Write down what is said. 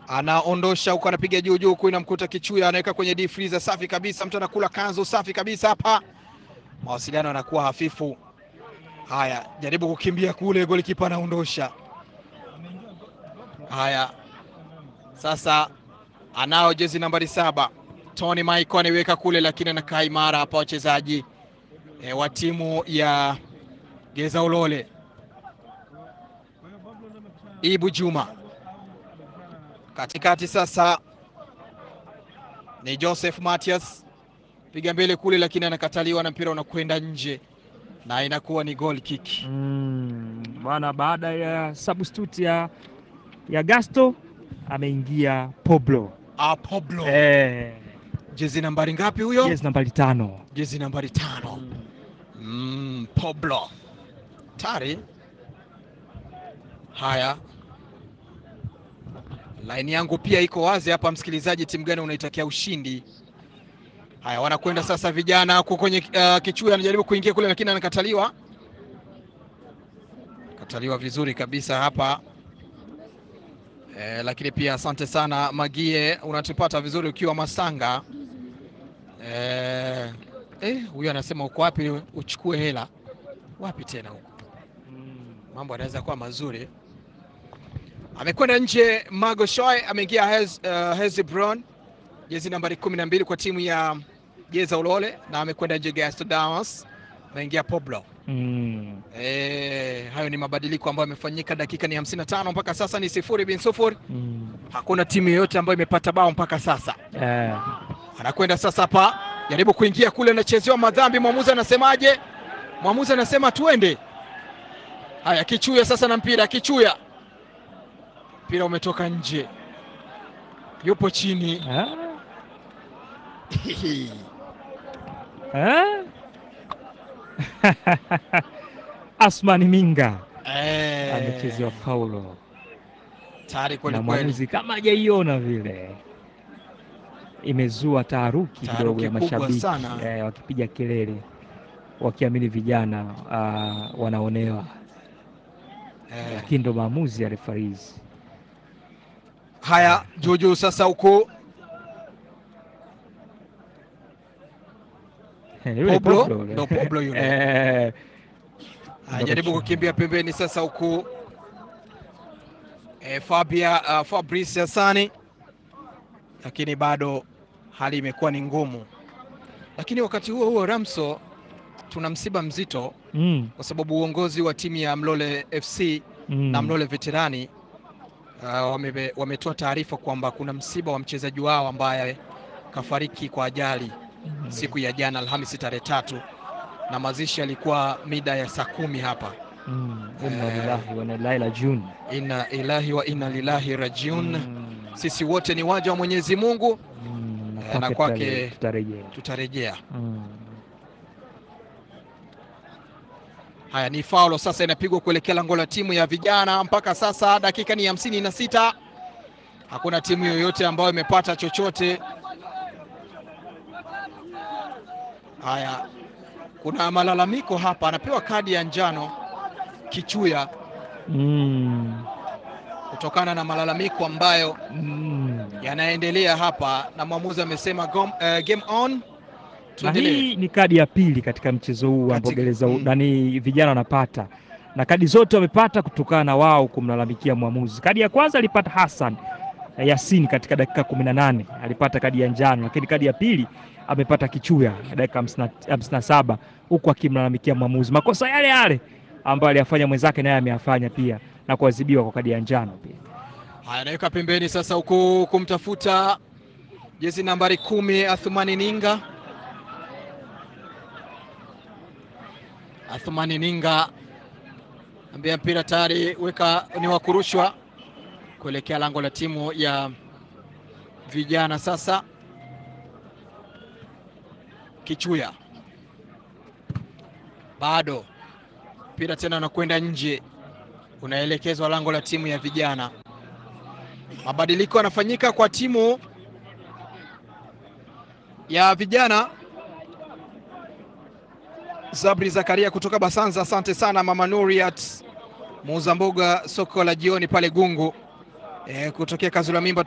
anaondosha huko, anapiga juu juu huku, inamkuta Kichuya, anaweka kwenye deep freezer. Safi kabisa, mtu anakula kanzu safi kabisa hapa, mawasiliano yanakuwa hafifu. Haya, jaribu kukimbia kule, golikipa anaondosha. Haya, sasa anao jezi nambari saba Tony Michael anaiweka kule, lakini anakaa imara hapa wachezaji e, wa timu ya Geza Ulole. Ibu Juma katikati, sasa ni Joseph Matias, piga mbele kule, lakini anakataliwa na mpira unakwenda nje na inakuwa ni goal kick. Mm, bwana baada ya substitute ya, ya Gasto ameingia Pablo. Ah, Pablo Eh, jezi nambari ngapi huyo? jezi nambari tano. Jezi nambari tano. Mm, Pablo tari. Haya, laini yangu pia iko wazi hapa, msikilizaji, timu gani unaitakia ushindi? Haya, wanakwenda sasa vijana huko kwenye uh, Kichuya anajaribu kuingia kule, lakini anakataliwa, kataliwa vizuri kabisa hapa eh, lakini pia asante sana Magie, unatupata vizuri ukiwa Masanga. Eh, eh, huyu anasema uko wapi uchukue hela wapi tena huko, mambo yanaweza kuwa mazuri. Amekwenda nje Mago Shoy, ameingia Hez, uh, Hezebron jezi nambari kumi na mbili kwa timu ya Jeza Ulole, na amekwenda nje Gasto Damas, ameingia Pablo. Mm. Eh, hayo ni mabadiliko ambayo yamefanyika, dakika ni 55 mpaka sasa ni sifuri bin sufuri. Mm. Hakuna timu yoyote ambayo imepata bao mpaka sasa. Eh, Anakwenda sasa hapa, jaribu kuingia kule, anachezewa madhambi. Mwamuzi anasemaje? Mwamuzi anasema tuende. Haya, Kichuya sasa na mpira. Kichuya, mpira umetoka nje, yupo chini. ah, ah. Asmani Minga Eh, amechezewa faulo tayari kweli na kweli. mwamuzi kama hajaiona vile, imezua taharuki Taharuki kidogo ya kubwa mashabiki sana. eh, wakipiga kelele wakiamini vijana ah, wanaonewa, Eh, lakini ndo maamuzi ya refarizi. haya juujuu sasa huku Yule Pablo, Pablo yule. ndo Pablo yule. Eh, anajaribu kukimbia pembeni sasa huku e, Fabia uh, Fabrice Hassani, lakini bado hali imekuwa ni ngumu. Lakini wakati huo huo, Ramso, tuna msiba mzito mm, kwa sababu uongozi wa timu ya Mlole FC mm. na Mlole Veterani uh, wame, wametoa taarifa kwamba kuna msiba wa mchezaji wao ambaye kafariki kwa ajali Mm. siku ya jana Alhamisi tarehe tatu, na mazishi yalikuwa mida ya saa kumi hapa. Mm, inna lillahi wa inna ilaihi rajiun. Inna ilahi wa inna lillahi rajiun. Mm, Sisi wote ni waja wa Mwenyezi Mungu, mm, Eh, na kwake- tutare- tutarejea. tutarejea. Mm. Haya, ni faulo sasa inapigwa kuelekea lango la timu ya vijana. Mpaka sasa dakika ni hamsini na sita, hakuna timu yoyote ambayo imepata chochote. Haya, kuna malalamiko hapa, anapewa kadi ya njano Kichuya Mm. kutokana na malalamiko ambayo Mm. yanaendelea hapa, na mwamuzi amesema gom- eh, game on. Na Tuendelee. hii ni kadi ya pili katika mchezo huu ambao Katika- gereza mm. nani vijana wanapata, na kadi zote wamepata kutokana na wao kumlalamikia mwamuzi. Kadi ya kwanza alipata Hassan Yasin katika dakika 18 alipata kadi ya njano, lakini kadi ya pili amepata Kichuya dakika 57 huku akimlalamikia mwamuzi makosa yale yale ambayo aliyafanya mwenzake, naye ameyafanya pia na kuadhibiwa kwa kadi ya njano pia. Haya, anaweka pembeni sasa, huku kumtafuta jezi nambari kumi Athumani Ninga. Athumani Ninga ambia mpira tayari, weka ni wa kurushwa kuelekea lango la timu ya vijana. Sasa Kichuya bado mpira tena unakwenda nje, unaelekezwa lango la timu ya vijana. Mabadiliko yanafanyika kwa timu ya vijana. Zabri Zakaria kutoka Basanza, asante sana mama Nuriat, muuza mboga soko la jioni pale Gungu, e, kutokea Kazula Mimba